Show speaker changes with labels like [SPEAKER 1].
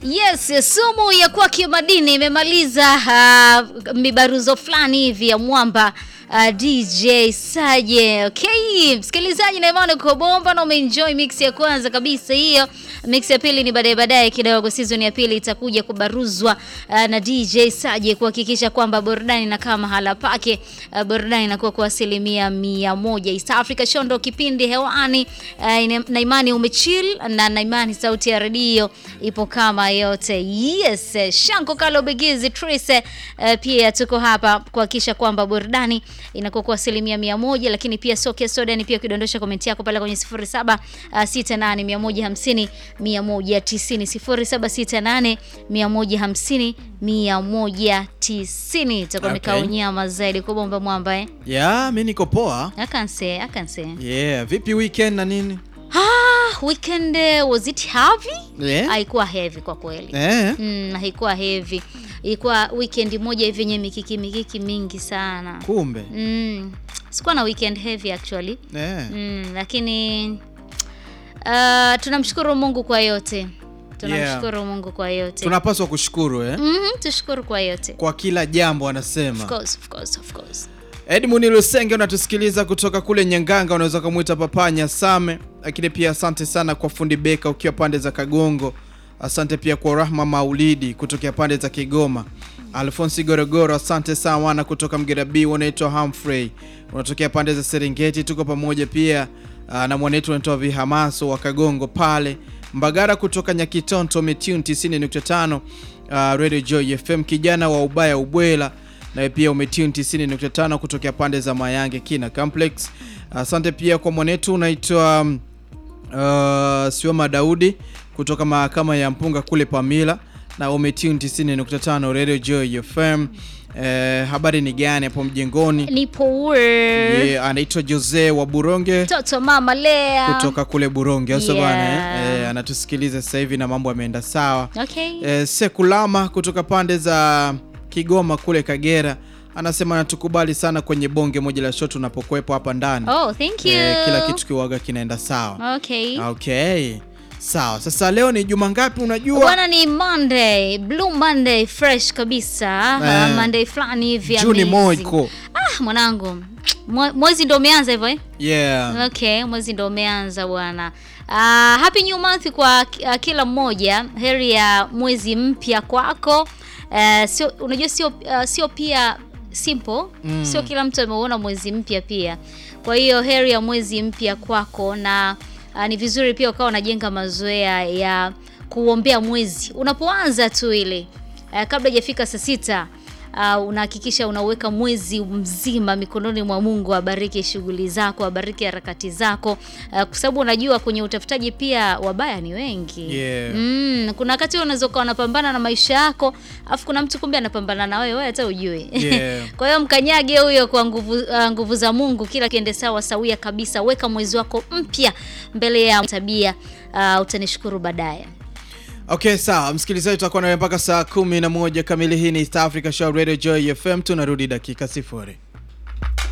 [SPEAKER 1] Yes, sumu ya kwake madini imemaliza uh, mibaruzo fulani hivi ya mwamba uh, DJ Saje. Okay, msikilizaji na imani uko bomba na umeenjoy mix ya kwanza kabisa hiyo. Mix ya pili ni baadaye baadaye kidogo, season ya pili itakuja kubaruzwa uh, na DJ Saje kuhakikisha kwamba burudani inakaa mahala pake. Uh, burudani inakuwa kwa asilimia mia moja. East Africa Show ndo kipindi hewani uh, na imani umechill na na imani sauti ya redio ipo kama yote. Yes, Shanko Kalo Begizi Trise uh, pia tuko hapa kuhakikisha kwamba burudani inakuwa kwa asilimia mia moja, lakini pia Soke Soda ni pia kudondosha komenti yako pale kwenye 07 uh, 68 150 190 0768 150 190 tutakuwa
[SPEAKER 2] Okay.
[SPEAKER 1] mikao nyama zaidi kwa bomba mwamba eh.
[SPEAKER 2] ya mi niko poa
[SPEAKER 1] I can say, I can say.
[SPEAKER 2] yeah vipi weekend na nini
[SPEAKER 1] Ah, weekend uh, was it heavy?
[SPEAKER 2] yeah.
[SPEAKER 1] Haikuwa heavy kwa kweli.
[SPEAKER 2] Eh.
[SPEAKER 1] Mm, haikuwa heavy. Ilikuwa weekend moja hivi yenye mikiki mikiki mingi sana.
[SPEAKER 2] kumbe
[SPEAKER 1] Mm. Sikuwa na weekend heavy actually.
[SPEAKER 2] Eh.
[SPEAKER 1] Mm, lakini uh, tunamshukuru Mungu kwa yote. Tunamshukuru Mungu kwa yote.
[SPEAKER 2] tunapaswa kushukuru eh?
[SPEAKER 1] Mhm, tushukuru kwa yote.
[SPEAKER 2] kwa kila jambo
[SPEAKER 1] Of
[SPEAKER 2] anasema
[SPEAKER 1] course, of course, of course.
[SPEAKER 2] edmund lusenge unatusikiliza kutoka kule nyanganga unaweza ukamwita papanya same lakini pia asante sana kwa fundi beka ukiwa pande za kagongo asante pia kwa rahma maulidi kutokea pande za kigoma alfonsi gorogoro asante sana wana kutoka mgera b unaitwa hamfrey unatokea pande za serengeti tuko pamoja pia uh, na mwanetu unaitwa vihamaso wa kagongo pale mbagara kutoka nyakitonto metune 90.5 uh, radio joy fm kijana wa ubaya ubwela nawe pia umetune 90.5 kutokea pande za mayange kina complex asante pia kwa mwanetu unaitwa um, uh, sioma daudi kutoka mahakama ya mpunga kule pamila na umetune 90.5 radio joy fm eh, habari ni gani hapo mjengoni
[SPEAKER 1] Nipo we.
[SPEAKER 2] yeah, anaitwa jose wa buronge
[SPEAKER 1] Toto mama Lea.
[SPEAKER 2] kutoka kule buronge auso
[SPEAKER 1] Yeah.
[SPEAKER 2] bana eh? eh, anatusikiliza sasa hivi na mambo yameenda sawa
[SPEAKER 1] Okay.
[SPEAKER 2] eh, sekulama kutoka pande za kigoma kule kagera anasema natukubali sana kwenye bonge moja la shot unapokwepo hapa ndani
[SPEAKER 1] Oh, thank you.
[SPEAKER 2] eh, kila kitu kiwaga kinaenda sawa
[SPEAKER 1] Okay.
[SPEAKER 2] okay sawa sasa leo ni juma ngapi unajua
[SPEAKER 1] Bwana ni Monday, Blue Monday fresh kabisa.
[SPEAKER 2] Eh.
[SPEAKER 1] Uh, Monday fulani hivi
[SPEAKER 2] juni
[SPEAKER 1] amazing.
[SPEAKER 2] moiko
[SPEAKER 1] Ah, mwanangu. Mwe- Mwezi ndo umeanza hivyo eh?
[SPEAKER 2] yeah
[SPEAKER 1] Okay, mwezi ndo umeanza bwana. Uh, happy new month kwa uh, kila mmoja. Heri ya mwezi mpya kwako. Uh, sio unajua sio uh, sio pia simple.
[SPEAKER 2] Mm.
[SPEAKER 1] Sio kila mtu ameuona mwezi mpya pia. Kwa hiyo heri ya mwezi mpya kwako na uh, ni vizuri pia ukawa unajenga mazoea ya kuombea mwezi unapoanza tu ile uh, kabla hajafika saa sita uh, unahakikisha unaweka mwezi mzima mikononi mwa Mungu, abariki shughuli zako, abariki harakati zako, uh, kwa sababu unajua kwenye utafutaji pia wabaya ni wengi
[SPEAKER 2] Yeah.
[SPEAKER 1] mm, kuna wakati wewe unaweza ukawa unapambana na maisha yako, afu kuna mtu kumbe anapambana na wewe, wewe hata ujui
[SPEAKER 2] Yeah.
[SPEAKER 1] kwa hiyo mkanyage huyo kwa nguvu, uh, nguvu za Mungu, kila kiende sawa sawia kabisa. Weka mwezi wako mpya mbele ya tabia, uh, utanishukuru baadaye.
[SPEAKER 2] okay sawa msikilizaji tutakuwa nawe mpaka saa kumi na moja kamili hii ni east africa show radio joy fm tunarudi dakika sifuri